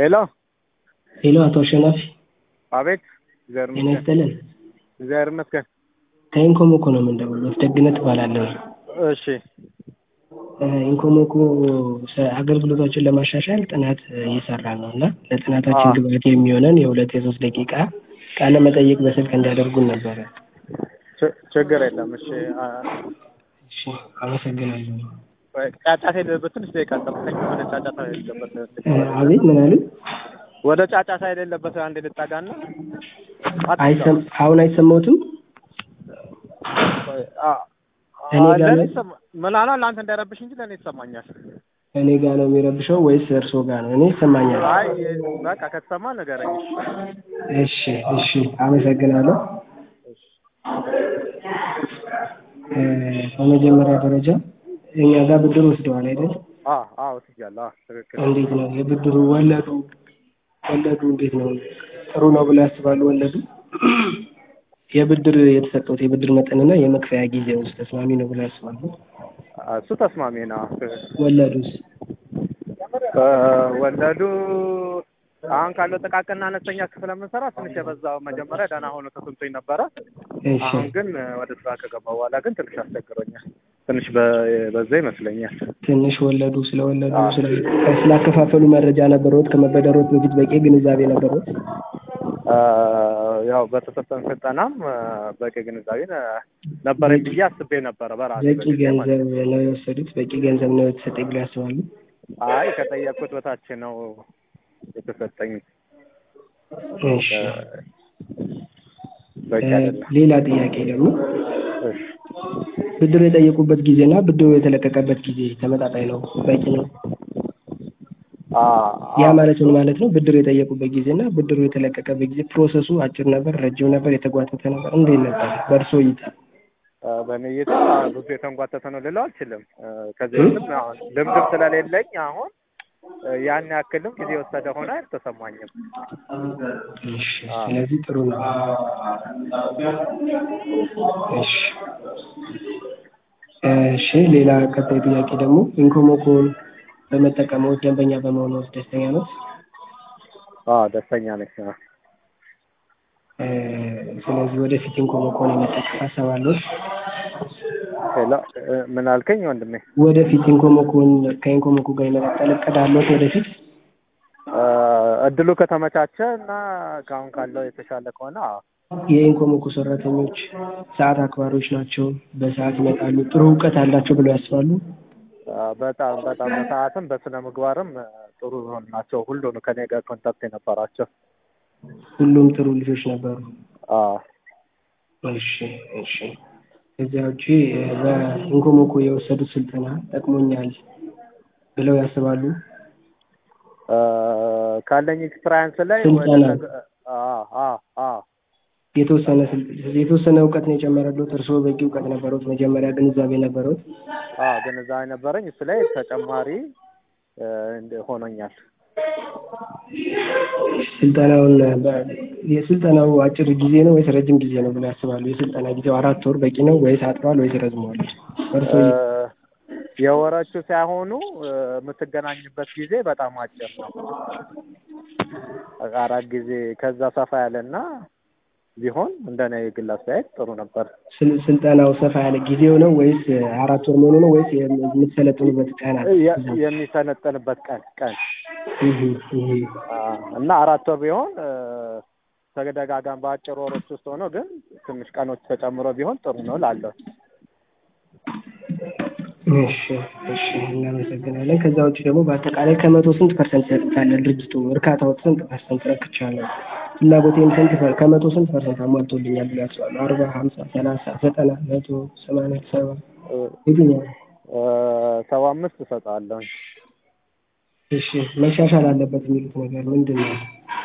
ሄሎ ሄሎ አቶ አሸናፊ አቤት። እግዚአብሔር ጤና ይመስገን። ይስጥልን። እግዚአብሔር ይመስገን። ከኢንኮሞኮ ነው የምንደውለው። ደግነት እባላለሁ። እሺ እ ኢንኮሞኮ ሰ- አገልግሎቶችን ለማሻሻል ጥናት እ እየሰራ ነው እና ለጥናታችን አዎ። ግብዓት የሚሆነን የሁለት የሶስት ደቂቃ ቃለ መጠይቅ በስልክ እንዲያደርጉን ነበረ። ች- ችግር የለም። እሺ አ- እሺ አመሰግናለሁ። ወይ ጫጫታ የሌለበት ትንሽ ደቂቃ ጠብቀኝ። ወደ ጫጫታ የሌለበት እ አቤት ምን አሉ? ወደ ጫጫታ የሌለበት አንድ ልጠጋና አይሰም አሁን አይሰማዎትም? እኔ ጋር ለእኔ ነው? ይሰማ- ምናልባት ለአንተ እንዳይረብሽ እንጂ ለእኔ ይሰማኛል። እኔ ጋር ነው የሚረብሸው ወይስ እርስዎ ጋር ነው? እኔ ይሰማኛል። አይ በቃ ከተሰማ ንገረኝ። እሺ እሺ አመሰግናለሁ። እ በመጀመሪያ ደረጃ እኛ ጋር ብድር ወስደዋል አይደል? አዎ አዎ ወስጃለሁ። አዎ ትክክል። እንዴት ነው የብድሩ ወለዱ ወለዱ እንዴት ነው? ጥሩ ነው ብለው ያስባሉ? ወለዱ የብድር የተሰጠውት የብድር መጠንና የመክፈያ ጊዜ ውስጥ ተስማሚ ነው ብለው ያስባሉ? እሱ ተስማሚ ነው። ወለዱስ? እ ወለዱ አሁን ካለው ጥቃቅንና አነስተኛ ክፍል የምንሰራ ትንሽ የበዛው መጀመሪያ ደህና ሆኖ ተሰምቶኝ ነበረ። እሺ አሁን ግን ወደ ስራ ከገባ በኋላ ግን ትንሽ አስቸግሮኛል። ትንሽ በ- በዛ ይመስለኛል። ትንሽ ወለዱ ስለወለዱ አዎ። ስለ ስላከፋፈሉ መረጃ ነበረዎት? ከመበደሮት በፊት በቂ ግንዛቤ ነበረዎት? እ ያው በተሰጠን ስልጠናም እ በቂ ግንዛቤ ነ- ነበረኝ ብዬ አስቤ ነበረ በራሴ በቂ በጊዜ ማለት ነው። ገንዘብ ነው የወሰዱት? በቂ ገንዘብ ነው የተሰጠኝ ብለው ያስባሉ? አይ ከጠየቅኩት በታች ነው የተሰጠኝ። እሺ እ በቂ እ አይደለም። ሌላ ጥያቄ ደግሞ እሺ ብድር የጠየቁበት ጊዜና ብድሩ የተለቀቀበት ጊዜ ተመጣጣኝ ነው? በቂ ነው? አ- ያ አ- ማለት ምን ማለት ነው? ብድር የጠየቁበት ጊዜና ብድሩ የተለቀቀበት ጊዜ ፕሮሰሱ አጭር ነበር፣ ረጅም ነበር፣ የተጓተተ ነበር? እንዴት ነበር በእርስዎ እይታ? እ በእኔ እይታ ብዙ የተንጓተተ ነው ልለው አልችልም። እ ከዚህ በፊትም አሁን ልምድም ስለሌለኝ አሁን እ ያን ያክልም ጊዜ የወሰደ ሆነ አልተሰማኝም። እሺ አዎ። ስለዚህ ጥሩ ነው። እሺ እሺ ሌላ ቀጣይ ጥያቄ ደግሞ ኢንኮሞኮን በመጠቀምዎት ደንበኛ በመሆንዎት ደስተኛ ነዎት? አዎ ደስተኛ ነኝ። አዎ። እ ስለዚህ ወደፊት ኢንኮሞኮን የመጠቀም ሀሳብ አለዎት? ሄሎ እ ምን አልከኝ ወንድሜ? ወደፊት ኢንኮሞኮን ከኢንኮሞኮ ጋር የመቀጠል እቅድ አለዎት ወደፊት? እ እድሉ ከተመቻቸ እና ከአሁን ካለው የተሻለ ከሆነ አዎ። የኢንኮሞኮ ሰራተኞች ሰዓት አክባሪዎች ናቸው፣ በሰዓት ይመጣሉ፣ ጥሩ እውቀት አላቸው ብለው ያስባሉ? እ በጣም በጣም በሰዓትም በስነ ምግባርም እ ጥሩ ናቸው። ሁሉን ከኔ ጋር ኮንታክት የነበራቸው ሁሉም ጥሩ ልጆች ነበሩ። አዎ። እሺ እሺ። ከዚያ ውጪ እ በኢንኮሞኮ የወሰዱት ስልጠና ጠቅሞኛል ብለው ያስባሉ? እ ካለኝ ኤክስፐሪያንስ ላይ ወደ ስልጠና ተግ- አዎ አዎ አዎ የተወሰነ ስል- የተወሰነ እውቀት ነው የጨመረልዎት? እርስዎ በቂ እውቀት ነበረዎት? መጀመሪያ ግንዛቤ ነበረዎት? አዎ ግንዛቤ ነበረኝ። እሱ ላይ ተጨማሪ እ እንደ- ሆኖኛል። ስልጠናውን በ- የስልጠናው አጭር ጊዜ ነው ወይስ ረጅም ጊዜ ነው ብለው ያስባሉ? የስልጠና ጊዜው አራት ወር በቂ ነው ወይስ አጥሯል ወይስ ረዝሟል? እርስዎ እ የወሮቹ ሳይሆኑ እ የምትገናኝበት ጊዜ በጣም አጭር ነው። አራት ጊዜ ከዛ ሰፋ ያለና ቢሆን እንደኔ የግል አስተያየት ጥሩ ነበር። ስል- ስልጠናው ሰፋ ያለ ጊዜው ነው ወይስ አራት ወር መሆኑ ነው ወይስ የምትሰለጥኑበት ቀናት? የ- የሚሰለጠንበት ቀን ቀን እህ እህ አ፣ እና አራት ወር ቢሆን እ ተደጋጋሚ በአጭር ወሮች ውስጥ ሆኖ ግን ትንሽ ቀኖች ተጨምሮ ቢሆን ጥሩ ነው ላለው እሺ እሺ እናመሰግናለን። ከዛ ውጭ ደግሞ በአጠቃላይ ከመቶ ስንት ፐርሰንት ሰጥታለ ድርጅቱ እርካታዎት ስንት ፐርሰንት ረክቻለሁ፣ ፍላጎቴን ስንት ፐር- ከመቶ ስንት ፐርሰንት አሟልቶልኛል ብሎ ያስባሉ? አርባ ሀምሳ ሰላሳ ዘጠና መቶ ሰማንያ ሰባ እ የትኛው? እ ሰባ አምስት እሰጣለሁ። እሺ መሻሻል አለበት የሚሉት ነገር ምንድን ነው?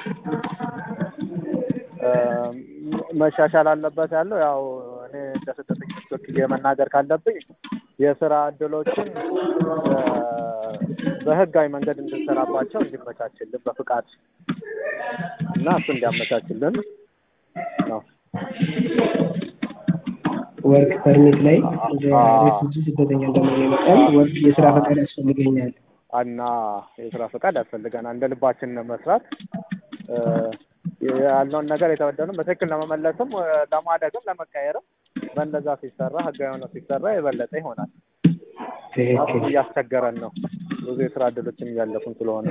እ መሻሻል አለበት ያለው ያው እኔ እንደ ስደተኞች ወክዬ መናገር ካለብኝ የስራ እድሎችን እ በህጋዊ መንገድ እንድንሰራባቸው እንዲመቻችልን በፍቃድ እና እሱ እንዲያመቻችልን ነው። ወርክ ፐርሚት ላይ እንደ አዎ። ሬፉጂ ስደተኛ እንደመሆኔ መጠን ወርክ የስራ ፈቃድ ያስፈልገኛል እና የስራ ፈቃድ ያስፈልገናል። እንደ ልባችን መስራት ያለውን ነገር የተበደሉን በትክክል ለመመለስም ለማደግም ለመቀየርም በእንደዛ ሲሰራ ህጋዊ ሆነው ሲሰራ የበለጠ ይሆናል። ትክክል እያስቸገረን ነው። ብዙ የስራ እድሎችን እያለፉን ስለሆነ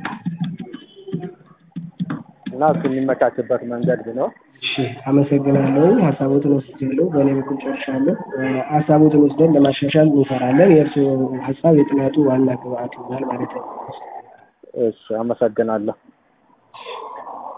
እና እሱ የሚመቻችበት መንገድ ቢኖር እሺ አመሰግናለሁ። ሀሳቦትን ወስጃለሁ። በእኔ በኩል ጨርሻለሁ። ሀሳቦትን ወስደን ለማሻሻል እንሰራለን። የእርስዎ ሀሳብ የጥናቱ ዋና ግብአት ይሆናል ማለት ነው። እሺ አመሰግናለሁ።